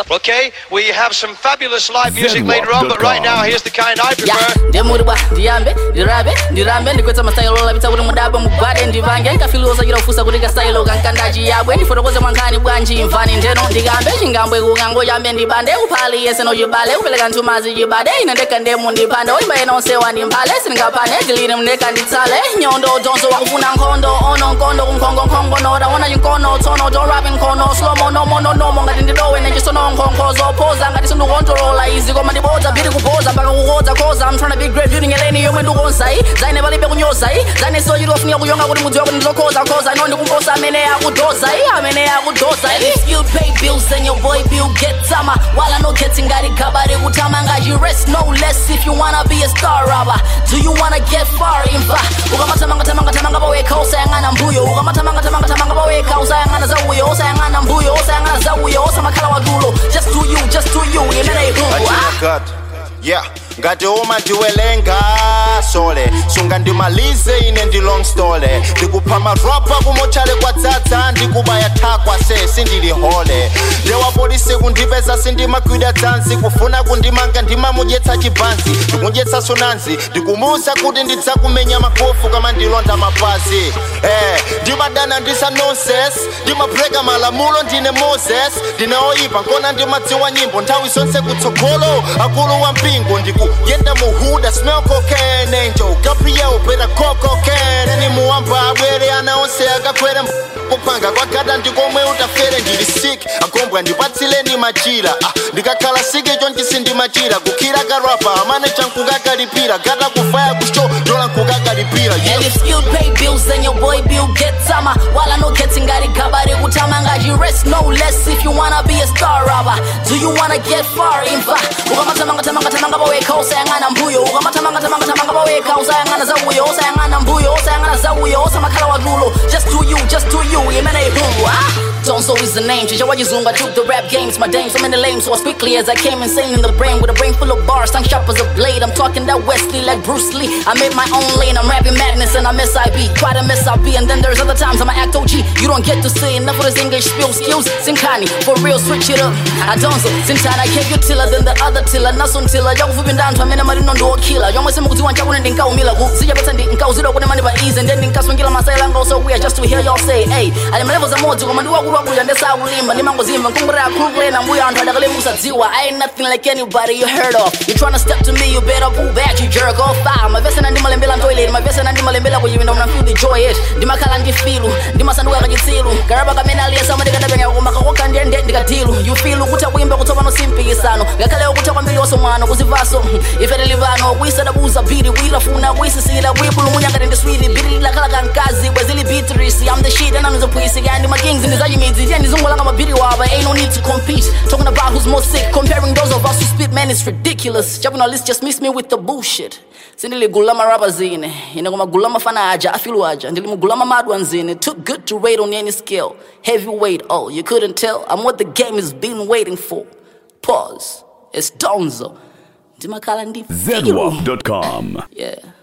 Okay, we have some fabulous live music later on, but right now, here's the kind I ya prefer. ndemuribwa ndiyambe ndirabe ndirambe ndikwetsa mastailo labitsa kuti mudabwe mugwade ndivange nkafiluza chira kufusa kuti kastailo kankandachi yabwe ndifotokoze mwankhani bwanji mvani ndeno ndikambe chingambwe kukango chambe ndibande kuphali yese nochibale kupereka nthumazi chibade ine ndekha ndemu ndipande olimba ena onsewa ndimphale sindingapane tilili mndekha nditsale nyondo tonso wakufuna nkhondo ono nkondo kunkhongonkhongo notaona chinkono tsono torapi nkhono slomo nomononomo ngati ndidowe nechisono nkhonkho zophoza ngati sindikontrolola izi koma ndibodza biri kupoza mpaka kukodza koza I'm trying to be great beauty ngeleni yomwe ndikonzayi zaine palibe kunyozayi zaine sochiti ofunika kuyonga kuti mudziwa kuti ndizokhoza nkhoza ino ndikumposa amene akudozayi amene akudozayi if you pay bills then your boy bill get tama wala no getting ngati gabari kutama ngachi rest no less if you wanna be a star rapper do you wanna get far imva ukamatamanga tamanga tamanga pawekha usayang'ana mbuyo ukamatamanga tamanga tamanga pawekha usayang'ana zauyo usayang'ana mbuyo usayang'ana zauyo usamakhala wadulo just do you just do you imene ihungu ah. God. Yeah. ngati uma ndiwelenga sole sunga ndimalize ine ndi long story ndikupha marapa kumochale kwadzadza ndikubaya thakwa se sindilihole ndewapolisi kundipeza sindimagwida dzanzi kufuna kundimanga ndimamudyetsa chibhanzi ndikudyetsa sonanzi ndikumuwuza kuti ndidzakumenya makofu kama ndilonda mapazi eh, ndimadana ndisa nonsense ndimabreka malamulo ndine moses ndine oyipa nkona ndimadziwa nyimbo nthawi zonse kutsogolo akulu wa mpingo ndikuyenda muhuda smell cocaine angel gabriel better call cocaine ni muwamba abwere ana onse akakwera kupanga kwagada ndikomwe utafere ndili sick agombwa ndipatsileni machira ah, ndikakhala sike chonchisi ndimachira kukhira karapa amane chankukakalipira gata kufaya kusho ndola nkukakalipira yeah. And if you pay bills, then your boy bill get tama. While I know getting got it kabari kutama ngaji rest no less if you wanna be a star rapper. Do you wanna get far in fa? Ukamatamanga tamanga tamanga baweka usayangana mbuyo. Ukamatamanga tamanga tamanga baweka usayangana zawuyo. Usayangana mbuyo. Usayangana zawuyo. Usamakhala wadulo. Just do you, just do you. Imene ihungu ah. Donzo is the name. Chicha wajizunga took the rap games. My dame so many lame. So as quickly as I came insane in the brain with a brain full of bars. Tongue sharp as a blade. I'm talking that Wesley like Bruce Lee. I made my own lane. I'm rapping madness and I'm SIB. Quite a mess I be. And then there's other times I'm an act OG. You don't get to say enough of this English spill skills. Sinkani, for real, switch it up. I don't so. Sintana, I keep you tiller than the other tiller. Nasun tiller. Young flipping down to a minute. I do a killer. Young was mukuti wancha kuna ndinka umila ku. Sija bata ndinka uziro kuna mani ba ease. And then ndinka swingila masayla ngo so weird just to hear y'all say, hey. Ali mlevo za moto kama ndiwa kuwa kuja ndesa ulimba. Ni mango zimba. Nkungura ya kugre na mbuya antu adakale musa ziwa. I ain't nothing like anybody you heard of. You tryna step to me, you better pull back, you jerk off. Fire. My vest na ndima lembela toilet. My vest na ndima lembela kujivinda mna feel the joy it. Ndimakhala ndifilu. Ndimasanduka kachitsilu. Karaba kamena aliyesa ndikadabenga kumaka kokandende ndikatilu. You feel ukuthi akuyimba kuthi pano simpikisano. Ngakhale ukuthi kwambili wasomwana kuzivaso. Ifere livano kuyisadabuza biri kuyilafuna kuyisisila kuyibulumunya ngati ndiswili biri lakhala kankazi bwezili bitrisi. I'm the shit and I'm the pussy. And my kings in the zajimidzi. Yeah, ndizungulanga mabiri waba. Ain't no need to compete. Talking about who's more sick. Comparing those of us who spit, man, it's ridiculous. Jabu na list just miss me with the bullshit. sindiligulama raba zine ine koma gulama fana aja afilu aja ndilimugulama madwa nzine took good to rate on any scale heavyweight oh you couldn't tell i'm what the game has been waiting for pause it's donzo ndimakhala ndi zedwap.com yeah